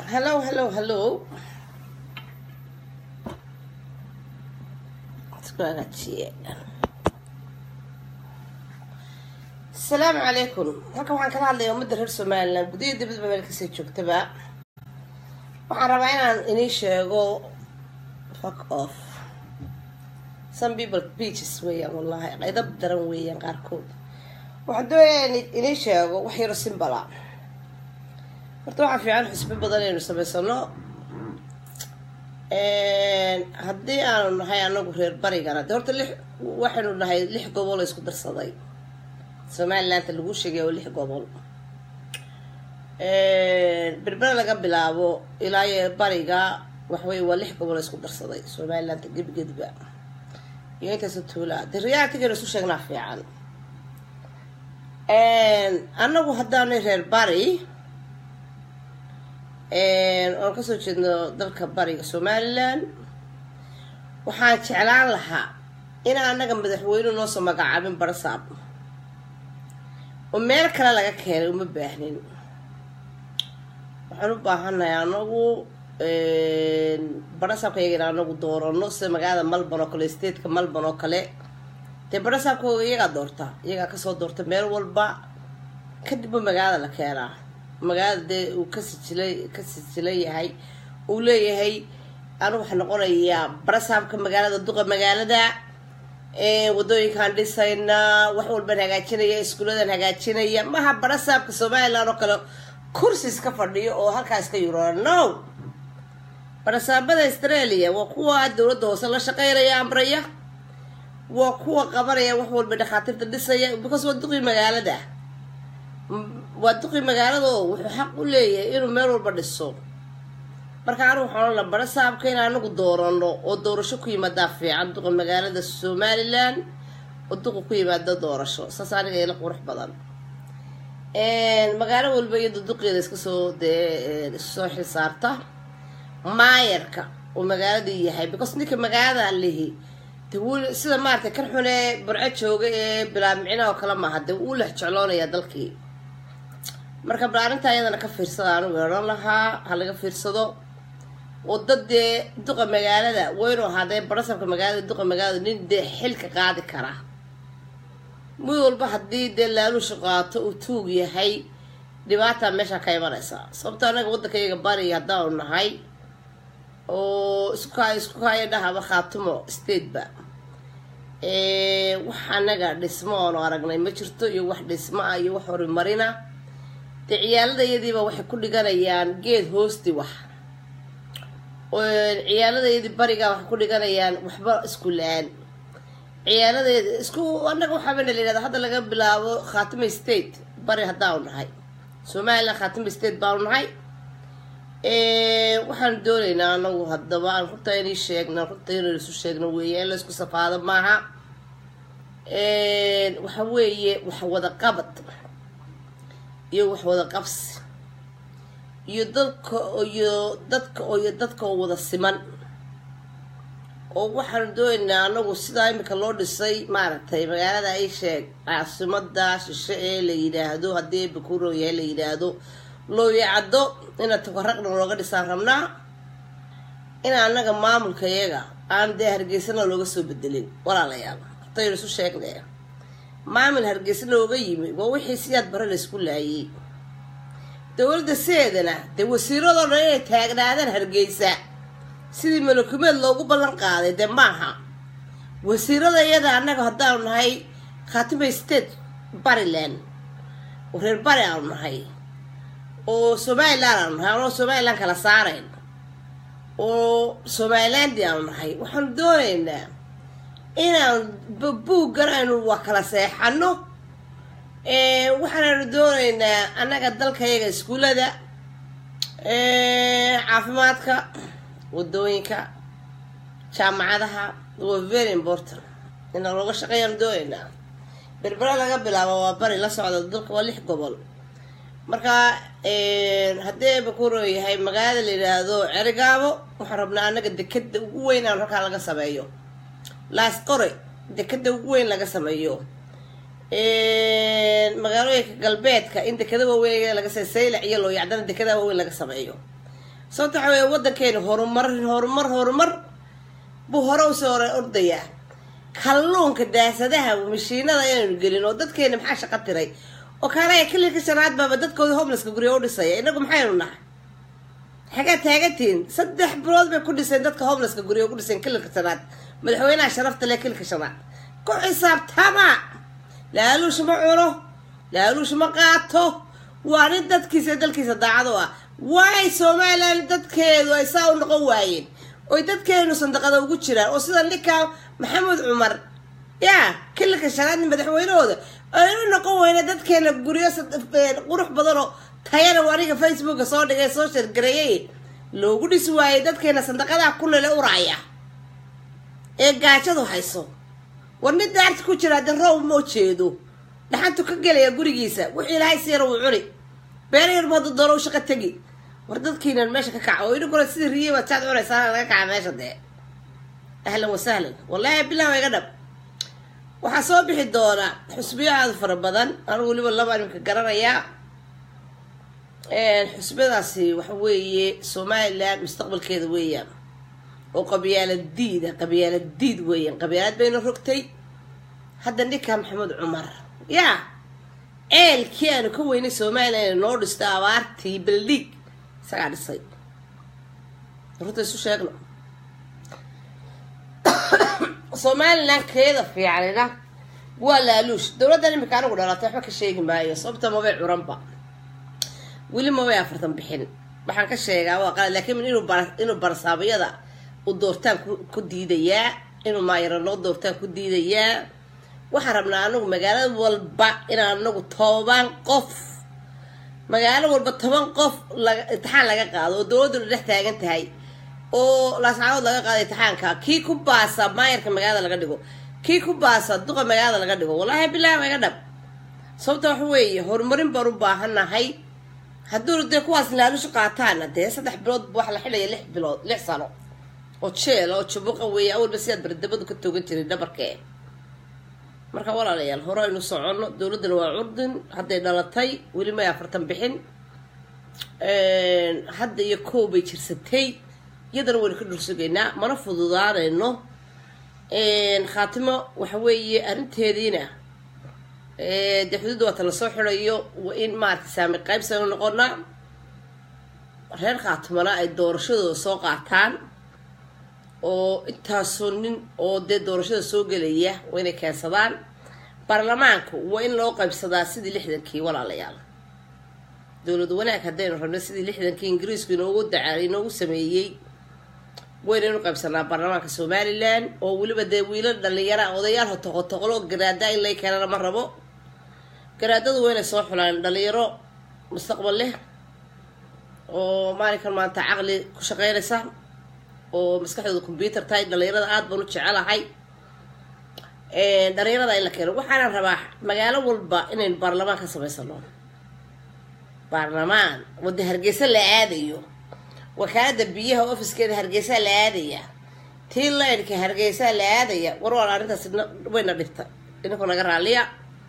hello hello hello isku hagaajiye asalaamu calaykum halkan waxaan kala hadlaya ummadda reer somalilan gudaha dibadba meel kasii joogtaba waxaan rabaa inaan inii sheego fuck off some people beaches weeyaan wallahi qaydab daran weeyaan qaarkood waxaan doonayaa in inii sheego wax yaro simbala horta waxaa fiican xusbo badan aynu samaysano haddii aanu nahay anagu reer barigana de horta lix waxaynu nahay lix gobol oo isku darsaday somalilandta lagu sheegay oo lix gobol berbera laga bilaabo ilaa iyo bariga waxwey waa lix gobol oo isku darsaday somalilandta gebigedba iyo intaasa tuulaa de realtigaynu isu sheegnaa fiican anagu haddaanay reer bari oon kasoo jeedno dalka bariga somalilan waxaan jeclaan lahaa in anaga madaxweyne noosoo magacaabin barasaab oo meel kale laga keenay uma baahnin waxaan u baahannahay anagu barasaabka iyaga in anagu doorano sida magaalada malban oo kale stateka malban oo kale dee barasaabkooga iyagaa doorta iyagaa kasoo doorta meel walba kadibba magaalada la keenaa magaalada dee uu ka sijilay ka sijilan yahay uu leeyahay anigu waxaa noqonayaa barasaabka magaalada duqa magaalada wadooyinkaan dhisaynaa wax walbaan hagaajinaya iskuuladan hagaajinaya maha barasaabka somalilan oo kale kursi iska fadhiyo oo halkaa iska yurora no barasaabada australia waa kuwa dowladda hoose la shaqeynaya amraya waa kuwa qabanaya wax walba dhakhaatiirta dhisaya because waa duqii magaalada waa duqii magaalada oo wuxuu xaq u leeyahay inuu meel walba dhiso marka anigu waxaan ola barasaabka in anagu doorano oo doorasho ku yimaadaa fiican duqa magaalada somalilan oo duqa ku yimaada doorasho saas aniga ila qurux badan magaalo walba iyado duqeeda iska soo dee soo xilsaarta maayarka uu magaaladii yahay because ninka magaalada lihi de wuu sida maaragtay kan xune burco jooga ee bilaamicina oo kale maaha dee wuu lex jecloonaya dalkii marka bal arrintaa iyadana ka fiirsada anigu odhan lahaa ha laga fiirsado oo dad dee duqa magaalada waynu ahaadee barasabka magaalada duqa magaalada nin dee xilka qaadi kara mid walba haddii dee laaluusha qaato uu tuug yahay dhibaataa meeshaa ka imanaysa sababto anaga waddanka iyaga bari haddaanu nahay oo isku kaay isku kaaya dhahaba khaatumo stateba wax anaga dhismo oonu aragnay ma jirto iyo wax dhismo ah iyo wax horumarina dee ciyaaladayadiiba waxay ku dhiganayaan geed hoosti wax ciyaaladayadii bariga waxay ku dhiganayaan waxba isku la-aan ciyaaladeeda isku anaga waxaabana la yihahda hadda laga bilaabo khaatimo state bari haddaanu nahay somalilan khaatimo state baanu nahay waxaanu doonaynaa anagu haddaba aan runta inay sheegna runta inaynu isu sheegno weeye in la isku safaado maaha waxa weeye wax wada qabad iyo wax wada qabsi iyo dadka iyo dadka iyo dadka oo wada siman oo waxaanu doonaynaa anagu sidaa imika loo dhisay maaragtay magaalada ay sheeg caasimada shishe ee la yidhaahdo haddii bakuro yahay la yidhaahdo looyacaddo ina tafaraqna looga dhisaan rabnaa in anaga maamulka iyaga aan dee hargeysana looga soo bedelin walaalayaal hortaynu isu sheegnay maamul hargeysa looga yimi waa wixii siyaad bare la isku laayay dowladda sideedana dee wasiiradoo dhan inay taagnaadaan hargeysa sidii malakumeed loogu ballan qaaday dee maaha wasiirada iyada annaga haddaanu nahay khaatimo state bariland oo reer bari aanu nahay oo somalilan aanu nahay anoo somalilan kala saarayn oo somalilandi aanu nahay waxaanu doonaynaa inaan buuggan aynu waa kala seexano waxaanaynu doonaynaa annaga dalkayaga iskuullada caafimaadka wadooyinka jaamacadaha waa very important inaan looga shaqeeyaan doonaynaa berbera laga bilaabo waa bari la socda dalka waa lix gobol marka haddii bakuro yahay magaalada la yidhaahdo cerigaabo waxaan rabnaa anaga dekeda ugu weyn aan halkaa laga sameeyo laas qore dekeda ugu weyn laga sameeyo magaalooyinka galbeedka in dekada waaweyn laga saylac iyo looyacdana dekada waaweyn laga sameeyo sababta waxa weeye waddankeena horumar horumar horumar buu hore usoo ordayaa kalluunka daasadaha mashiinada inaynu gelin oo dadkeena maxaa shaqo tiray oo kaalaya kililka shanaad baaba dadkooda homelesska guryo u dhisaya inagu maxaynu nahay xagaa taagantihiin saddex bilood bay ku dhiseen dadka homelesska guryo ugu dhiseen kililka shanaad madaxweynaha sharafta leh kililka shanaad ku xisaabtama laaluush ma cuno laaluush ma qaato waa nin dadkiisa dalkiisa daacad u ah waay somalilan dadkeedu ay saa u noqon waayeen oy dadkeenu sandaqada ugu jiraan oo sida ninkaa maxamed cumar yaa kililka shanaad madaxweynahooda aynu noqon weyna dadkeena guryo qurux badanoo tayana aniga facebooka soo dhigay soo shargareeyay loogu dhisi waayey dadkeena sandaqadaha kulele uraaya ee gaajadu hayso war nin daarti ku jira de roob ma jeedo dhaxantu ka gelaya gurigiisa wixii ilaahay siira wuu cuni beera yarba hadda doono u shaqo tegi war dadkiinan meesha ka kaca oo idinkuna sidii riye baad saad cunaysaa laga kaca meesha dee ahlan wasahlan wallaahi bilaha iga dhab waxaa soo bixi doona xusbiyo aada fara badan anigu weliba laba iminka garanayaa xusbiyadaasi waxa weeye somalilan mustaqbalkeeda weeyaan oo qabyaalad diida qabyaalad diid weeyaan qabyaalad bayna rogtay hadda ninka maxamed cumar yaa ceelkii aanu ka weynay somalilan noo dhisto abaartii baldhiig isagaa dhisay runta isu sheegno somalilan keeda fiicanina waa laaluush dowladdan imika anigu dhalatay waxba ka sheegi maayo sababta mabay curanba weli mabay afartan bixin waxaan ka sheegaa waa qalad laakiin inuu bar inuu barsaabayada u doortaan ku diidayaa inuu maayaro noo doortaan ku diidayaa waxaan rabnaa anagu magaalo walba inaan anagu toban qof magaalo walba toban qof laga imtixaan laga qaado oo dowladduna dhex taagan tahay oo laascadood laga qaado imtixaanka kii ku baasa maayarka magaalada laga dhigo kii ku baasa duqa magaalada laga dhigo wallaahi bilahi iga dhab sababta waxa weeye horumarin baan u baahanahay hadduu dee kuwaas laalushu qaataana dee saddex bilood waxa la xidhaya lix bilood lix sano oo jeel oo jabuqa weeye awalba sidaad bardabadu ka toogan jiray dhabarkee marka walaalayaal hore aynu soconno dowladdana waa curdin hadday dhalatay weli may afartan bixin hadda iyo koow bay jirsatay iyadana waynu ka dhursugaynaa mana fududaanayno khaatimo waxa weeye arrinteediina dee xuduudda waata lasoo xirayo waa in maarata saami qaybsanu noqonaa reer khaatimona ay doorashadooda soo qaataan oo intaasoo nin oo dee doorashada soo gelaya waa inay keensadaan baarlamaanku waa in loo qaybsadaa sidii lixdankii walaalayaal dowlad wanaag haddaynu rabno sidii lixdankii ingiriisku inoogu daca inoogu sameeyey waynaynu qaybsanaa baarlamaanka somalilan oo weliba dee wiilal dhalinyara odayaal hotoqotoqlo garaada in lay keenana ma rabo garaadadu waa inay soo xulaan dhalinyaro mustaqbal leh oo maalinkan maanta caqli ku shaqeynaysa oo maskaxdooda combyuter tahay dhalinyarada aada baan u jecelahay dhalinyarada in la keeno waxaana rabaa magaalo walba inaynu baarlamaan ka samaysano baarlamaan wada hargeysa la aadayo wakaalada biyaha ofiskeeda hargeysaa la aadaya tii laydhka hargeysaa la aadaya war waan arrintaas wayna dhibta idinku naga raaliya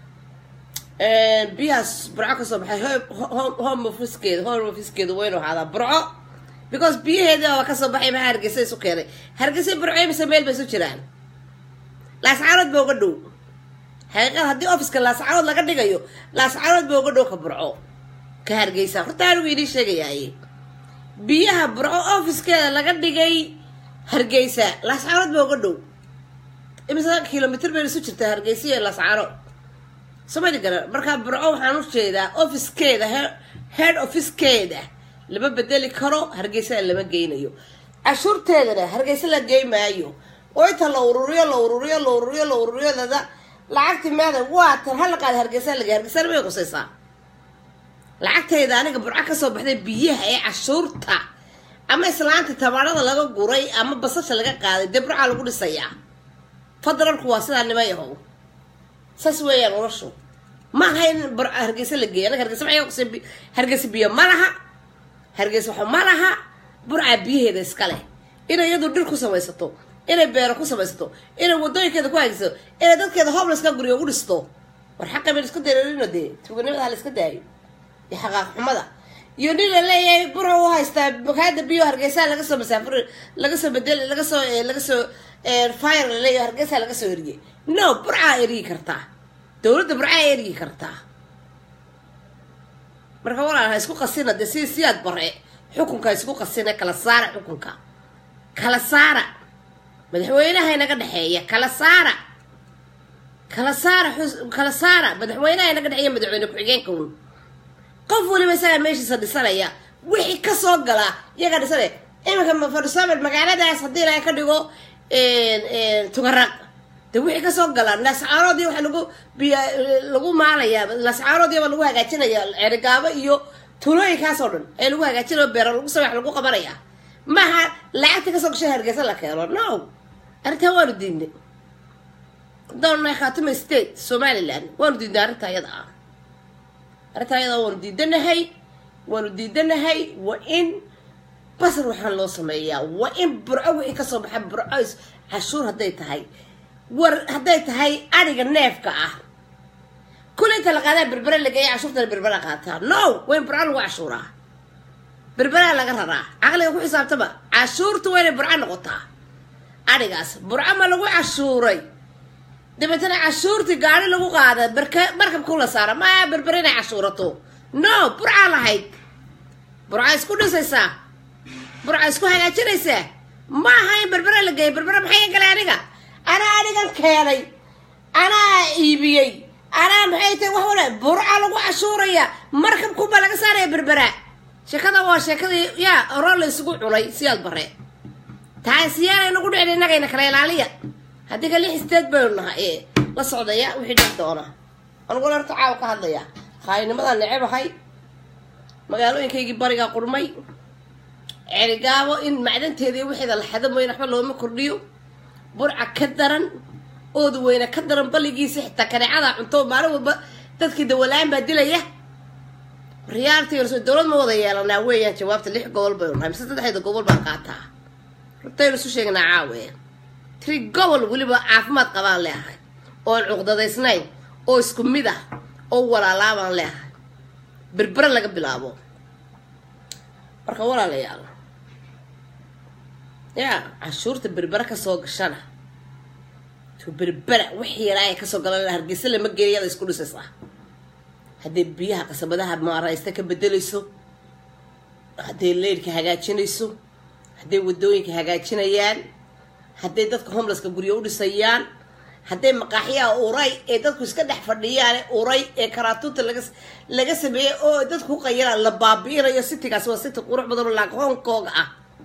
biyahaas burco kasoo baxay home ofiskeeda home ofiskeeda waynu ahaadaa burco because biyaheedii aba kasoo baxay maxaa hargeysa isu keenay hargeysa burco mise meel bay isu jiraan laascaanood ba uga dhow xaqiiqad haddii ofiska laascaanood laga dhigayo laascaanood ba uga dhow ka burco ka hargeysa horta anigu idiin sheegayaaye biyaha burco ofiskeeda laga dhigay hargeysa laascaanood ba uga dhow imise kilomitr bay isu jirtaa hargeysa iyo laascaanood somali garan markaa burco waxaan u jeedaa ofiskeeda head ofiskeeda lama bedeli karo hargeysana lama geynayo cashuurteedana hargeysa la gey maayo oo inta la ururiyo la ururiyo la ururiyo la ururiyo dada lacagti maada waa tan hala qaada hargeysa laga hargeysana may qusaysaa lacagtayda aniga burco kasoo baxday biyaha ee cashuurta ama islaanta tabaarada laga guray ama basasha laga qaaday dee burcaa lagu dhisayaa fadlanku waa sidaa nima yahow saas weeyaan noloshu ma aha in hargeysa la geeya anaga hargeysa maxay qusay hargeysa biyo ma laha hargeysa waxa ma laha burcaa biyaheeda iska leh inay iyadu dhir ku samaysato inay beero ku samaysato inay wadooyinkeeda ku hagsato inay dadkeeda homelesska guriga ugu dhisto war xaqa bayna isku dareerino dee tuuganimada ha la iska daayo iyo xaqaaq xumada iyo nin la leeyahay bura u haystaa makaada biyo hargeysa laga soo masaafur laga soo bedel laga soo laga soo fire la leeyahay hargeysa laga soo eriyay no burcaa erigi kartaa dowladda burcaa erigi kartaa marka walaal ha isku qasina dee si siyaad bare xukunka ha isku qasina kala saara xukunka kala saara madaxweynaha inaga dhexeeya kala saara kala saara kala saara madaxweynaha inaga dhexeeya madaxweyne ku-xigeenka un qof waliba isagaa meeshiisa dhisanaya wixii kasoo galaa iyagaa dhisanaya iminka farsoomel magaaladaas haddii laga ka dhigo tugaraq de wixii kasoo gala lascaaroodii waxa lagu biy lagu maalayaa lascaaroodiiba lagu hagaajinaya cerigaabo iyo tulooyinkaasoo dhan ee lagu hagaajinayo beero lagu samex lagu qabanaya maaha lacagta kasoo gashay hargeysa la keeno no arrintaa waanu diidnay doonnahay khaatuma state somaliland waanu diidnay arrinta ayada ah arrinta ayada waanu diidanahay waanu diidanahay waa in basar waxaan loo sameeyaa waa in burco wixii kasoo baxa burco cashuur hadday tahay war hadday tahay adhiga neefka ah kul inta la qaadaa berbere lageeya cashuurtana berbera qaataa no waa in burco lagu cashuuraa berberaa laga raraa caqliga ku xisaabtaba cashuurta waa inay burco noqotaa adhigaas burco ma lagu cashuuray dabeetana cashuurtii gaari lagu qaada barka markabku la saara maya berbere inay cashuurato no burcaa lahayd burca isku dhisaysaa burca isku hagaajinaysaa ma aha in berbere la geeyo berbere maxay galay aniga anaa anigan keenay anaa iibiyey anaa maxay tahay wax wala burca lagu cashuuraya markabkuba laga saaraya berbera sheekada waa sheekadii yaa oro la isugu cunay siyaad bare taasiyaana nagu dhicin innagayna kala ilaaliya haddii ka lix steed baynu nahay ee la socdaya wixii dhix doona aniguna horta caawa ka hadlaya khaayinimadaan necebahay magaalooyinkaygii barigaa qurmay cerigaabo in macdanteedii wixeeda la xado mooyane waxba looma kordhiyo burca ka daran ooda weyne ka daran balligiisa xitaa kaneecada cunto maalin walba dadkii dawalaan baa dilaya riyaaltiga dowlad ma wada yeelanaa weeyaan jawaabta lix gobol baynu nahay mise saddexda gobol baan qaataa rutaynu isu sheegnaa caawe tiri gobol weliba caafimaad qabaan leeahay oon cuqdadaysnayn oo isku mid ah oo walaalaabaan leeahay berbere laga bilaabo marka walaalayaal yaa cashuurta berbere kasoo gashana to berbera wix yaraa kasoo galan hargeysa lama geeyada isku dhisaysaa hadday biyaha qasabadaha maaraysta ka bedelayso hadday leyrka hagaajinayso hadday wadooyinka hagaajinayaan hadday dadka homelesska guryo u dhisayaan hadday maqaaxyaha uray ee dadku iska dhex fadhiyaan uray ee karaatuunta laga laga sameeyey oo dadku ku qayiraan la baabi'inayo citigaas waa city qurux badan oo laag hong kong ah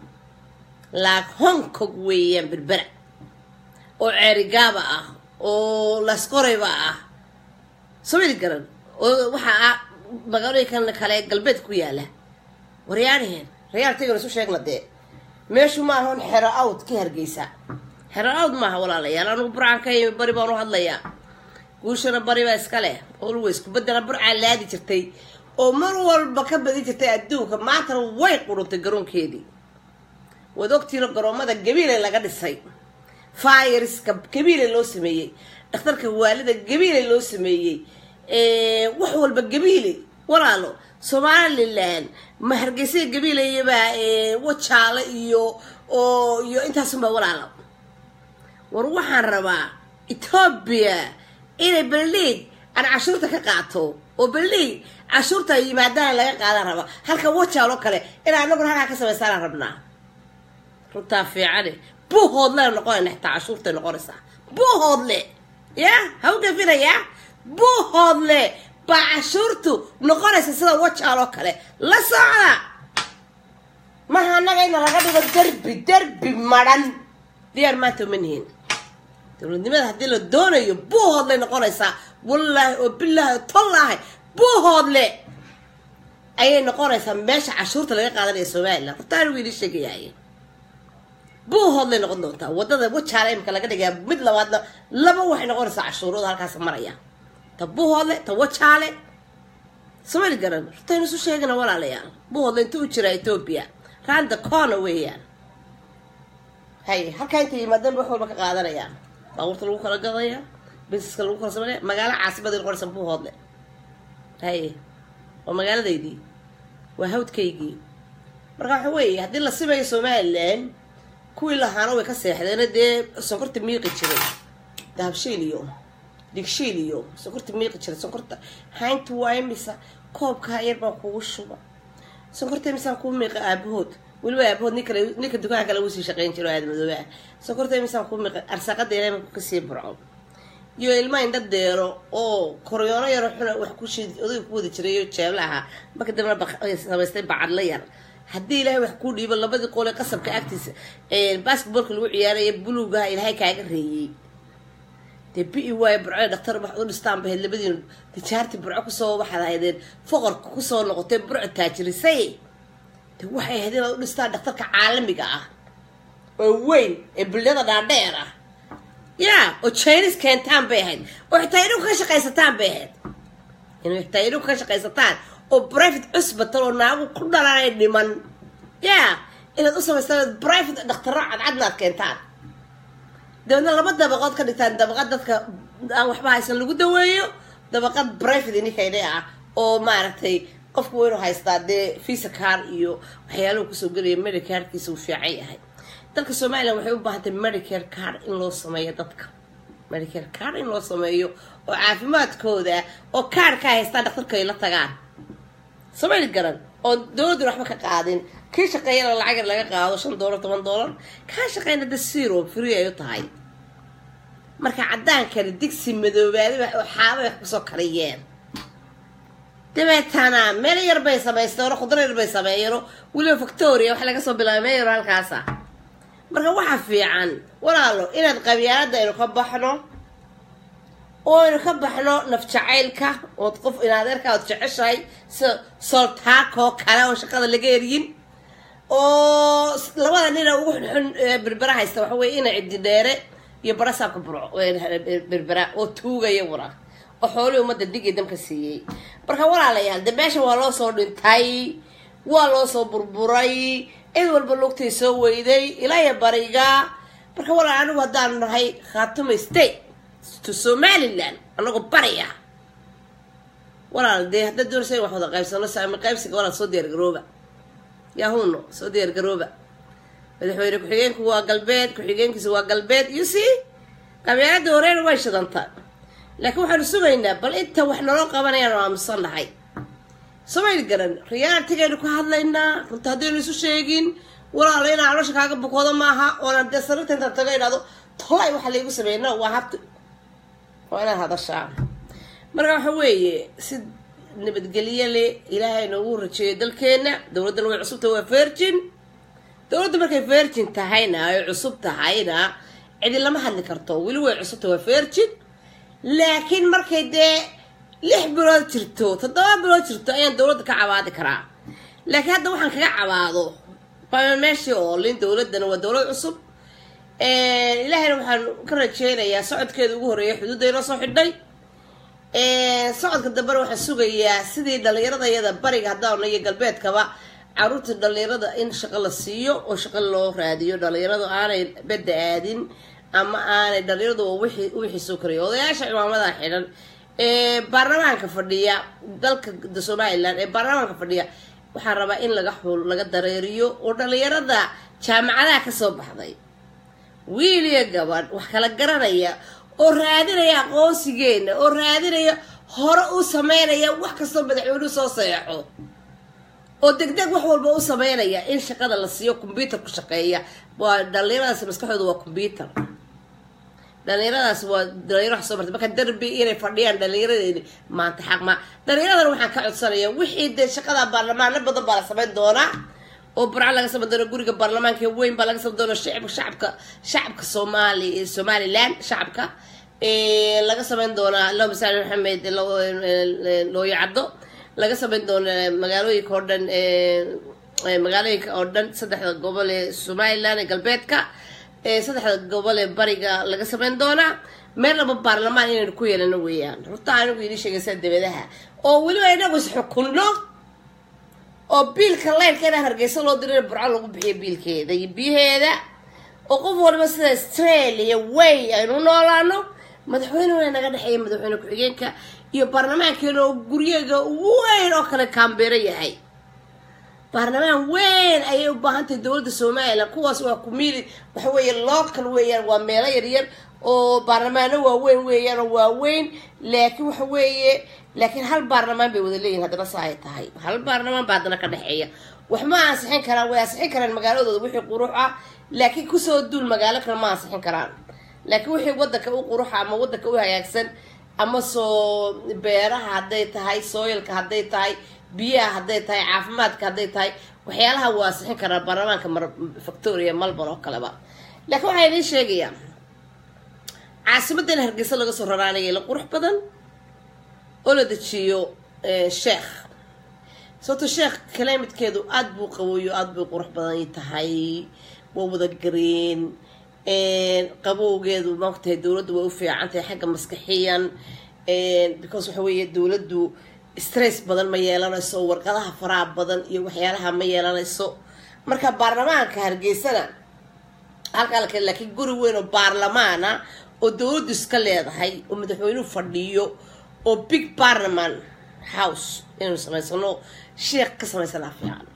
laag hong kong weeyaan berbera oo ceerigaaba ah oo laskoreyba ah somali garan oo waxaa ah magaalooyinkan kale galbeed ku yaala waryaanaheen rayaaltaygan isu sheegna dee meeshu maaha un xero awd ka hargeysa xero awd maaha walaalayaal anugu burcaan ka yimi bari baan u hadlayaa guushana bari baa iska leh always kubadana burcaa laadi jirtay oo mar walba ka badin jirtay adduunka maantana way quruntay garoonkeedii waad ogtiino garoomada gabiile laga dhisay fayriska gabiile loo sameeyey dhakhtarka waalida gabiile loo sameeyey wax walba gabiile walaalo somalilan ma hargeysa gabiilayabaa wajaale iyo oo iyo intaasunbaa walaalo war waxaan rabaa etoobiya inay berliid aan cashuurta ka qaato oo berliid cashuurta yimaadaan laga qaadan rabaa halka wajaal oo kale inaa anaguna halkaa ka samaystaan rabnaa runtaa fiicane buuhoodle noqonayna xitaa cashuurtay noqonaysaa buuhoodle ya ha u gafinayaa buuhoodle baa cashuurtu noqonaysa sida wajaal oo kale la socda maha annaga ina laga dhigo derbi derbi madhan diyaar maanta uma nihin dowladnimada haddii la doonayo buuhoodlay noqonaysaa wallaahi oo bilaahi oo tollaahi buuhoodle ayay noqonaysaa meesha cashuurta laga qaadanaya somalilan hortaan wiili sheegayaay buuhoodlay noqon doontaa wadada wajaale imika laga dhigayaa mid labaadna laba waxay noqonaysaa cashuurooda halkaas maraya ta buuhoodle ta wajaale somali garan hortaynu isu sheegana walaalayaal buuhoodle inta u jiraa etoobiya randa corner weeyaan hay halkaa intay yimaadeen wax walba ka qaadanayaan baabuurta lagu kala gadaya busineska lagu kala sameynaya magaalo caasimaday noqonaysa buuhoodle hay waa magaaladaydii waa hawdkaygii marka waxa weeye haddii la simayo somalilan kuwii lahaana way ka seexdeena dee sonkorta miiqi jiray dahabshiil iyo digshiil iyo sonkorta miiqi jiray sonkorta haynta waa imisa koobkaa yar baa kugu shuba sonkorta imisaan kuu miiqa aabahood weliba aabahood nin kale ninka dukaanka kale usii shaqayn jiro aadmadooba sonkorta imisaan kuu miiqa arsaaqada ilaahay ku kasii burco iyo ilma indha deero oo koryoono yaro xuna wax ku shid odayga ku wadi jiray oo jeebla ahaa marka dambena samaystay bacadla yar haddii ilaahay wax kuu dhiibo labadii qoole qasabka agtiisa basketballka lagu ciyaaraya buluugaha ilaahay kaaga reeyey dee bi waayo burco dhaktar wax u dhistaan bahayd labadiina tijaartii burco kusoo waxaad ahaydeen foqorka kusoo noqotay burco taajirisay de waxay ahayd inaad u dhistaan dhakhtarka caalamiga ah oo weyn ee bulyada dhaadheer ah ya oo chinis keentaan bay ahayd oo xitaa idhinku ka shaqaysataan bay ahayd inuu xitaa idhinku ka shaqaysataan oo private cusbatal oo naagu ku dhalaanay dhiman ya inaad u samaystaan private dhakhtaro cadcadna aad keentaan dabeedna laba dabaqood ka dhigtaan dabaqad dadka aan waxba haysan lagu daweeyo dabaqad private inikayne ah oo maaragtay qofku waa inuu haystaa dee visa car iyo waxyaaluhu kusoo gelaya medicarkiisa uu fiican yahay dalka somalilan waxay u baahantay medicare card in loo sameeyo dadka medicare card in loo sameeyo oo caafimaadkooda oo kaarhka haystaan dhaktarka ay la tagaan sameyni garan oo dowladduna waxba ka qaadin kii shaqeeyana lacag yar laga qaado shan doolar toban doolar kaa shaqeyna de zero free ay u tahay marka caddaankani digsi madoobaadi oo xaaba wax kusoo kariyeen dabeetana meel yar bay samaysteen oo khudro yar bay sameeyeen weliba victoria wax laga soo bilaabay meel yar halkaasa marka waxa fiican walaalo inaad qabyaalada aynu ka baxno oo aynu ka baxno naf jacaylka ood qof inadeerka ood jeceshahay sida soltaakoo kale oo shaqada laga eryin oo labada nina ugu xunxun berbera haysta waxa weye ina ciddi dheere iyo barasaabka burco berbera oo tuugaya wara oo xoolihii ummadda dig iyo damka siiyey marka walaalayaal de meesha waa loo soo dhintay waa loo soo burburay cid walba lugtay soo weyday ilaahiya bariga marka walaal anigu haddaanu nahay khaatuma state to somaliland anagoo bariya walaal dee haddaad doonaysa in wax wada qaybsano saami qaybsiga walaal soo diyaar garooba yahuno soo diyaar garooba madaxweyne ku-xigeenku waa galbeed ku-xigeenkiisa waa galbeed you see qabyaalada horeena way shidanta laakiin waxaanu sugaynaa bal inta wax naloo qabanayaan aamusan nahay somayl garan riyaaltigaynu ka hadlaynaa runta haddaynu isu sheegin walaalo inaa caloosha kaaga bukoodo maaha oonaan dee sariirta intaan taga idhahdo tolay waxa laygu sameeyna waa habti waa inaad hadashaa marka waxa weeye si nabadgelye le ilaahay noogu rajeeyo dalkeena dowladdana way cusubtahay waa virgin dowladda markay virgin tahayna ay cusub tahayna cidi lama hadli karto weli way cusubtahay waa virgin laakiin markay dee lix bilood jirto toddoba bilood jirto ayaan dowladda ka cabaadi karaa laakiin hadda waxaan kaga cabaado baa meeshii oolin dowladdana waa dowlad cusub ilaahayna waxaan ka rajeynayaa socodkeeda ugu horreeya xuduudda inoo soo xidhay socodka dambena waxaan sugayaa sidii dhallinyarada iyada bariga haddaana iyo galbeedkaba caruurta dhallinyarada in shaqo la siiyo oo shaqo loo raadiyo dhallinyaradu aanay bedda aadin ama aanay dhallinyaradu wixii soo karayo odayaasha cimaamada xidhan ee baarlamaanka fadhiya dalka somalilan ee baarlamaanka fadhiya waxaan rabaa in laga xul laga dareeriyo oo dhallinyarada jaamacadaha kasoo baxday wiil iyo gabadh wax kala garanaya oo raadinaya aqoonsigeena oo raadinaya hore u sameynaya wax kastoo madaxweynuhu soo seexo oo degdeg wax walba u sameynaya in shaqada la siiyo combyuter ku shaqeeya waa dhallinyaradaas maskaxdooda waa combyuter dhalinyaradaas waa dhalinyaro wax soo martay marka derbi inay fadhiyaan dhalinyaradeeni maanta xaq ma dhalinyaradan waxaan ka codsanaya wixii dee shaqada baarlamaano badan baa la samayn doonaa oo burco laga samayn doona guriga baarlamaanka weyn baa laga samayn doona shacibka shacabka shacabka soomaali somaliland shacabka laga samayn doonaa allahuma salli maxamed looyo caddo laga samayn doona magaalooyinka oo dhan magaalooyinka oo dhan saddexda gobol ee somaliland ee galbeedka saddexda gobol ee bariga laga samayn doonaa meel laba baarlamaan inaynu ku yeelano weeyaan runta anigu idin sheegaysaa dabadaha oo weliba inagu is xukunno oo biilka leyrka inaa hargeysa loo diro in burco lagu bixiyo biilkeeda iyo biyaheeda oo qof waliba sida australia way aynu noolaano madaxweynena naga dhexeeya madaxweyne ku-xigeenka iyo baarlamaankeena oo guryaga weyn oo kale kaambeero yahay baarlamaan weyn ayay u baahan tahay dowladda somalilan kuwaas waa kumili waxa weeye local weeyaan waa meelo yaryar oo baarlamaano waaweyn weeyaan oo waaweyn laakiin waxa weeye laakiin hal baarlamaan bay wada leeyihin haddana sa ay tahay hal baarlamaan baa haddana ka dhexeeya wax ma ansixin karaan way ansixin karaan magaaladooda wixii qurux ah laakiin kusoo duul magaalo kale ma ansixin karaan laakiin wixii wadanka u quruxa ama wadanka u hagaagsan ama soo beeraha hadday tahay sooyalka hadday tahay biyaha hadday tahay caafimaadka hadday tahay waxyaalaha waa ansixin karaa baarlamaanka victoria melbourne oo kaleba laakiin waxaa idiin sheegayaa caasimadan hargeysa laga soo raraanaya la qurux badan oo la dejiyo sheekh sababto sheekh kalaamidkeedu aada buu qaboyo aada bay qurux badan tahay waa wada gareen qabowgeedu maogtahay dowladdu way u fiican tahay xagga maskaxiyan because waxa weeye dowladdu stress badan ma yeelanayso warqadaha faraha badan iyo waxyaalaha ma yeelanayso marka baarlamaanka hargeysana halkaa la kale laakiin guri weyn oo baarlamaana oo dowladdu iska leedahay oo madaxweynuhu fadhiyo oo big parliament house inaynu samaysano sheekh ka samaysanaa fiican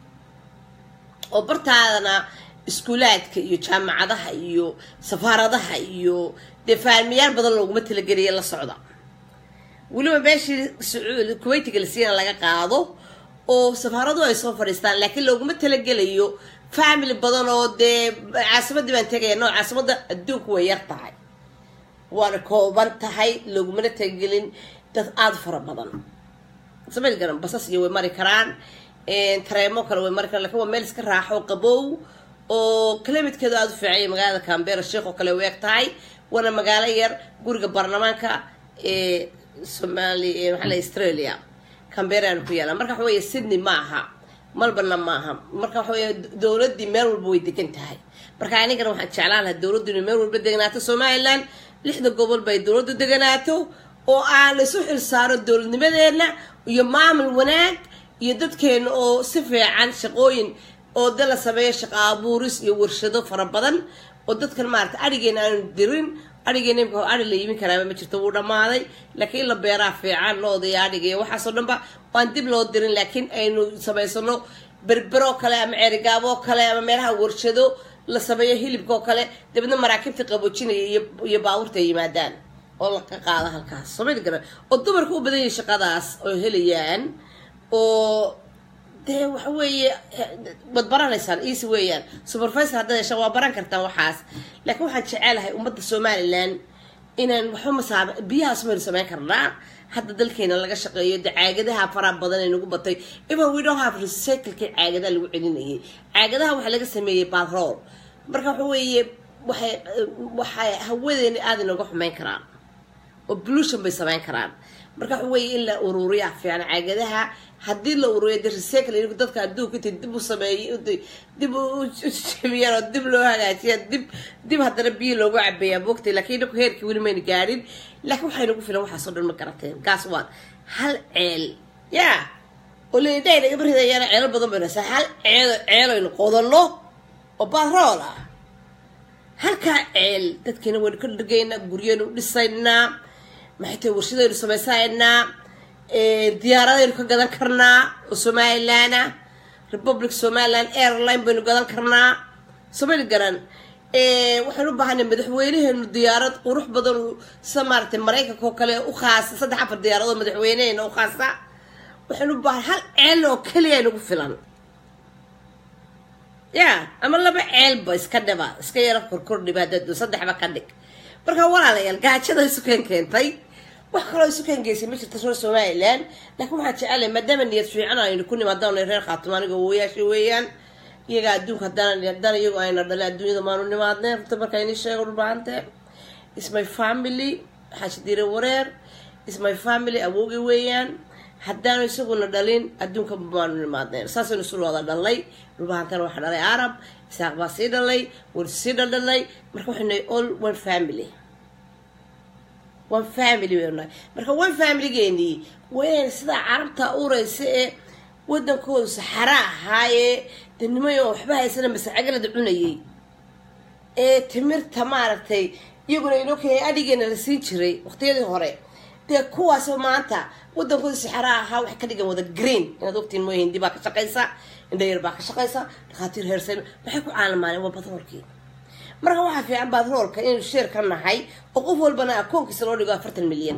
oo bartaadana iskuulaadka iyo jaamacadaha iyo safaaradaha iyo dee faalmiyaal badan looguma talageliya la socda weliba meeshii kuweytiga la siina laga qaado oo safaaradu ay soo fadhiistaan laakiin looguma talagelayo family badan oo dee caasimadii baan tegaya no caasimadda adduunku way yar tahay waana kooban tahay loogumana talagelin dad aada fara badan samay garan basas iyo way mari karaan tareemo kale way mari karaan lakin waa meel iska raaxo qabow oo kalamidkeedu aada u fiicanya magaalada cambera sheekh oo kale u eg tahay waana magaalo yar guriga baarlamaanka ee somali maxaa la australia camberaan ku yaala marka waxa weeye sydney ma aha malbana ma aha marka waxa weeye dowladdii meel walba way degan tahay marka anigana waxaan jeclaan lahaa dowladdu inay meel walba deganaato somaliland lixda gobol bay dowladdu deganaato oo aan la isu xilsaaro dowladnimadeena iyo maamul wanaag iyo dadkeena oo si fiican shaqooyin oo de la sameeyo shaqo abuuris iyo warshado fara badan oo dadkan maarata adhigeena aanu dirin adhigeena imka adhi la yimin karaaba ma jirto wuu dhammaaday laakiin in la beeraa fiican looda iyo adhiga iyo waxaasoo dhanba waan dib loo dirin laakiin aynu samaysano berberoo kale ama ceerigaaboo kale ama meelaha warshado la sameeyo hilibka oo kale dabeedna maraakiibta qaboojinaya iyo baabuurta ay yimaadaan oo laga qaada halkaas soomali garan oo dumarka u badan yahay shaqadaas oo helayaan oo dee waxa weeye waad baranaysaan easy weeyaan supervisor haddaad hesha waa baran kartaan waxaas laakiin waxaan jecelahay ummadda somaliland inaan waxba masaa biyahaas maynu samayn karnaa hadda dalkeena laga shaqeeyo de caagadaha faraha badan ee nagu batay even we don't have recyclekii caagadaha lagu celinayay caagadaha waxaa laga sameeyey batrool marka waxa weeye waxay waxay hawadeena aada inooga xumeyn karaan oo pollution bay samayn karaan marka waxa weeye in la ururiya fiican caagadaha haddii la ururiyo de recycle inigu dadka adduunka intay dib u sameeyay dib u jabiyaan oo dib loo hagaajiya dib dib haddana biyo loogu cabeeyaa moogtay laakiin inaku heerkii weli mayna gaadhin laakiin waxay nagu filan waxaasoo dhan ma garateen gaas waan hal ceel yaa oo leedahay naga baridayaana ceelo badan baynu haysaa hal ceelo ceelaynu qodanno oo batrool ah halkaa ceel dadkeena waynu ka dhargaynaa guryaynu dhisaynaa maxay tahay warshadaynu samaysaynaa diyaaradaynu ka gadan karnaa oo somaliland ah republic somaliland airline baynu gadan karnaa somali garan waxaynu u baahanay madaxweynaheenu diyaarad qurux badan sida maaragtay maraykanka oo kale u khaasa saddex afar diyaaradood madaxweyneheena u khaasa waxaynu u baahan hal ceel oo keliya nagu filan ya ama laba ceelba iska dhiba iska yaro korkordhiba haddaad saddexba ka dhig marka walaalayaal gaajada isukeen keentay wax kaloo isukeen geysay ma jirta reer somaliland laakiin waxaan jecelahay maadaama niyad fiican aynu ku nimaadana reer khaatimo aniga wayaasha weeyaan iyaga adduunka haddaan haddaan iyagu ayna dhalay adduunyada maanu nimaadnay runta marka ini sheego dhulbaante is my family xaaji diire wareer is my family awoogi weeyaan haddaanu isaguna dhalin adduunka maanu nimaadneen saasaynu isu wada dhalnay dhulbahantana waxaa dhalay arab isaaq baa sii dhalay warsi sii dhaldhalay marka waxaynu all one family one family baynu nahay marka one familygeenii waa inayna sidaa carabta uraysa ee wadankoodu saxara ahaayee de nimayo waxba haysana masacagalada cunayay ee timirta maaragtay iyaguna inoo keenay adhigeena la siin jiray waqtiyadii hore dee kuwaasoo maanta wadankooda sixaraa ahaa waxay ka dhigan wada green inaad ogtiin mooy hindi baa ka shaqaysa indhayar baa ka shaqaysa dhakhaatiir heersan maxay ku caalamaaleen waa batroolkii marka waxaa fiican batroolka inaynu sheer ka nahay oo qof walbana akoonkiisa loo dhigo afartan milyan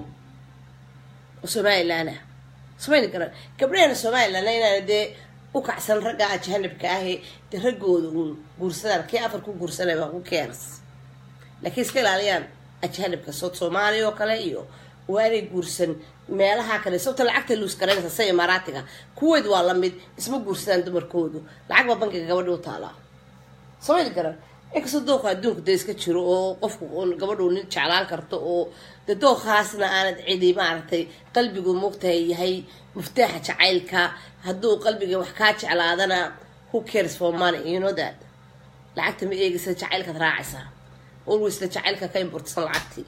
oo somalilan ah samayni karan gabdhahena somalilan inaana dee u kacsan ragga ajahanibka ahe dee raggooda uun guursadaan kii afar ku guursanay baa ku keenas laakiin iska ilaaliyaan ajahanibka sood soomaaliya oo kale iyo waanay guursan meelaha kale sababta lacagta luus garanaysa sa imaaraatiga kuweyd waa lamid isma guursadaan dumarkoodu lacag baa bankiga gabadhi u taalaa samayni karan inkastoo dooqa adduunka dee iska jiro oo qofku gabadhu nin jeclaan karto oo de dooqaasna aanad cidi maaragtay qalbigu muugtahay yahay muftaaxa jacaylka hadduu qalbiga wax kaa jeclaadana who cares for money you know that lacagta ma eegaysa jacaylkaad raacaysaa alwaysla jacaylka ka importsan lacagtii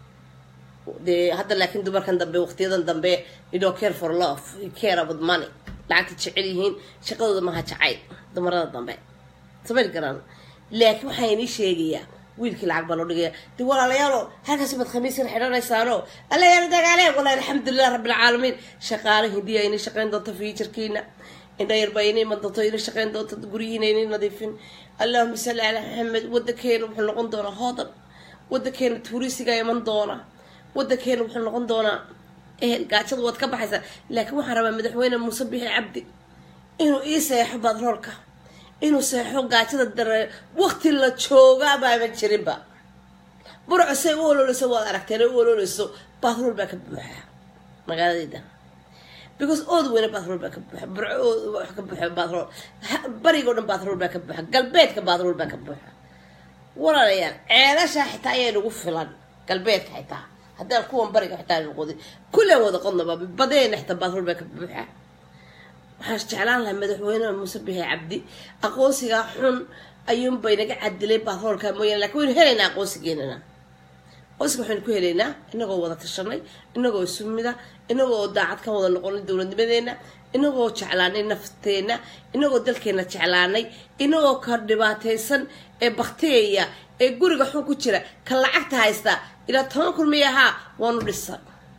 dee hadda laakiin dumarkan dambe waqtiyadan dambe you don't care for love you care about money lacagta jecel yihiin shaqadooda maha jacayl dumarada dambe samayn karaan laakiin waxaa inii sheegayaa wiilkii lacag baa loo dhigaya de walaalayaalo halkaasi baad khamiiskan xidhanaysaano alla yaala dagaale walahi alxamdulilah rabbilcaalamiin shaqaale hindiya inay shaqayn doonto fiijarkiina indhayar baa inay iman doonto inay shaqayn doonto guryihiina inay nadiifin allahuma salli calaa maxamed wadankeena wuxuu noqon doonaa hoodan wadankeena tuurisiga iman doona wadankeena wuxuu noqon doonaa ehel gaajada waad ka baxaysaa laakiin waxaan rabaa madaxweyne muuse bixi cabdi inuu ii seexo batroolka inuu seexo gaajada dare waqti la jooga baaban jirinba burco say u ololeyso waad aragteen u ololeyso batrool baa ka buuxa magaaladayda because ood weyne batrool baa ka buuxa burco wax ka buuxa batrool barigoo dhan batrool baa ka buuxa galbeedka batrool baa ka buuxa walaalayaal ceelasha xitaa ayaa nagu filan galbeedka xitaa haddaan kuwan bariga xitaa noqodin kullaan wada qodnaba badeena xitaa batrool baa ka buuxa waxaan jeclaan lahaa madaxweyne muuse bixi cabdi aqoonsigaa xun ayuunbay naga cadilay batroolka mooyaane lakin waynu helaynaa aqoonsigeenana aqoonsiga waxaynu ku helaynaa inagoo wada tashanay inagoo isumida inagoo daacad ka wada noqonay dowladnimadeena inagoo jeclaanay nafteenna inagoo dalkeena jeclaanay inagoo ka dhibaataysan ee bakteeya ee guriga xun ku jira ka lacagta haysta ilaa toban kun miya ahaa waanu dhisan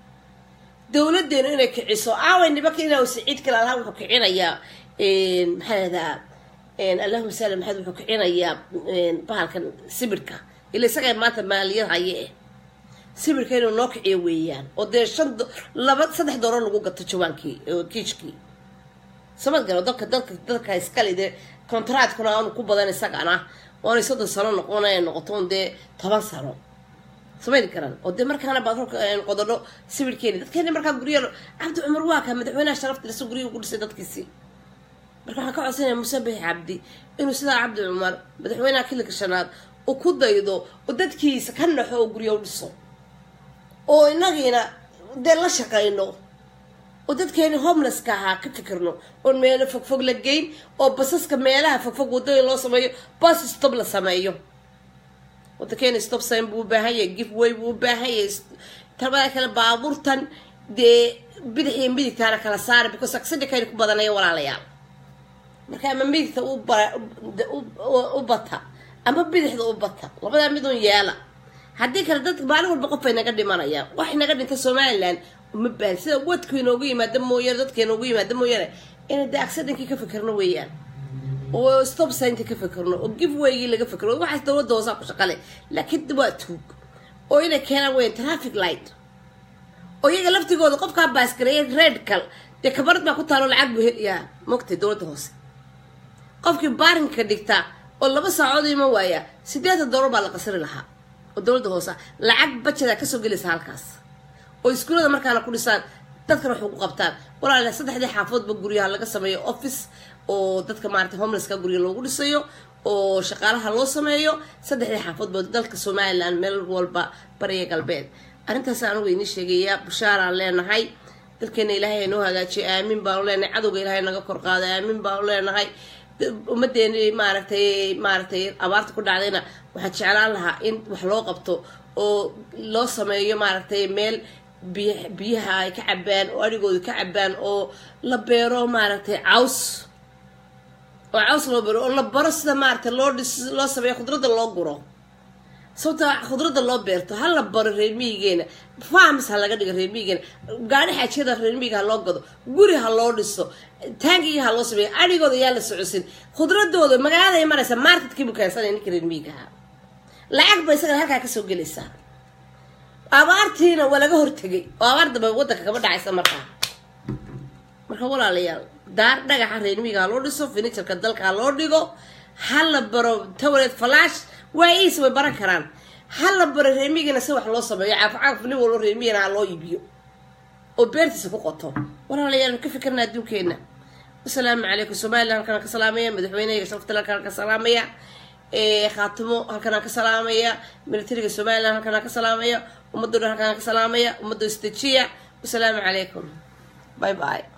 dowladeenu inay kiciso aaway nimanka inaa siciid kale allaha wuxuu kicinayaa maxaa lahdaa allahuma sali maxamed wuxuu kicinayaa bahalkan sibirka ila isagaa maanta maaliyad haye eh sibirka inuu noo kiciyo weeyaan oo dee shan laba saddex dooro lagu gato jawaankii kiijkii samad galo dadka dadka dadka iskale dee contractkuna aanu ku badan isagana oonay soddon sano noqon ay noqoto un dee toban sano samayn karaan oo dee markaana batroolka qododho sawirkeeni dadkeeni markaa gurya cabdi cumar waa kaa madaxweynaha sharafta lasa guryaha ku dhisay dadkiisii marka waxaan ka codsanaya muuse bixi cabdi inuu sidaa cabdi cumar madaxweynaha kilika shanaad uu ku daydo oo dadkiisa ka naxo oo gurya u dhiso oo inagiina dee la shaqayno oo dadkeeni homelesska ahaa ka fikirno oon meelo fogfog la geyn oo basaska meelaha fogfog wadooyin loo sameeyo bas stop la sameeyo wadankeena stop sign buu u baahan yahay giveaway buu u baahan yahay tabada kale baabuurtan dee bidix iyo midigtaana kala saara because accidentkayna ku badanaya walaalayaal marka ama midigta u bata ama bidixda u bata labadaa midun yeela haddii kale dad maalin walba qof ay naga dhimanayaan wax naga dhinta somaliland uma baahan sida wadku inoogu yimaada mooyaane dadka inoogu yimaada mooyaane inay dee accidentkii ka fikirno weeyaan oo stop signta ka fikirno oo givewaygii laga fikirno waxaas dowladda hoosaa ku shaqale laakiin waa tuug oo inay keenaan weyan traffic light oo iyaga laftigooda qofkaa baaskareeya redkal dee kabarad baa ku taalo lacag buu helayaa mogtay dowladda hoose qofkii baarinka dhigta oo laba saacood iman waaya sideetan doolar baa la qasri lahaa oo dowladda hoose lacag bajadaa kasoo gelaysa halkaas oo iskuullada markaana ku dhisaan dadkana waxu ku qabtaan walaala saddexdii xaafoodba guryaha laga sameeyo office oo dadka maarata homelesska gurya loogu dhisayo oo shaqaalaha loo sameeyo saddexdii xaafoodba dalka somaliland meel walba bariya galbeed arrintaas anugu inii sheegaya bushaaraan leenahay dalkeena ilaahay noo hagaajiyo aamin baanu leenahay cadowga ilaahay naga kor qaado aamin baanu leenahay ummadeeni maaragtay maaragtay abaarta ku dhacdayna waxaan jeclaan lahaa in wax loo qabto oo loo sameeyo maaragtay meel biy biyaha ay ka cabaan oo adhigooda ka cabaan oo la beero maaragtay caws oo caws loo beero oo la baro sida maaragtay loo dhis loo sameeyo khudradda loo guro sababta khudradda loo beerto ha la baro reer miyigeena farms ha laga dhigo reer miyigeena gaadhi xaajiyada reer miyiga ha loo gado guri ha loo dhiso taangiga ha loo sameeyo adhigooda yaa la socosin khudradooda magaaladay maraysa marketkii buu keensanaya ninka reer miyiga ahaa lacag ba isagana halkaa kasoo gelaysaa abaartiina waa laga hortegay oo abaar dambe wadanka kama dhacaysa markaa marka walaalayaal daar dhagaxa reer miyiga ha loo dhiso finijarka dalka ha loo dhigo ha la baro tawleed falash waa iis way baran karaan ha la baro reemigana si wax loo sameeyo caafcaaf nin walba reemigana ha loo iibiyo oo beertiisa ku qoto walaalayaal ka fikirna adduunkeena wasalaamu calaykum somalilan halkan ka salaamaya madaxweynehayga sharaftal halkan ka salaamaya khaatimo halkan ka salaamaya militariga somalilan halkan ka salaamaya ummadoo dhan halkan ka salaamaya ummadoo istajiya wasalaamu calaykum bye bye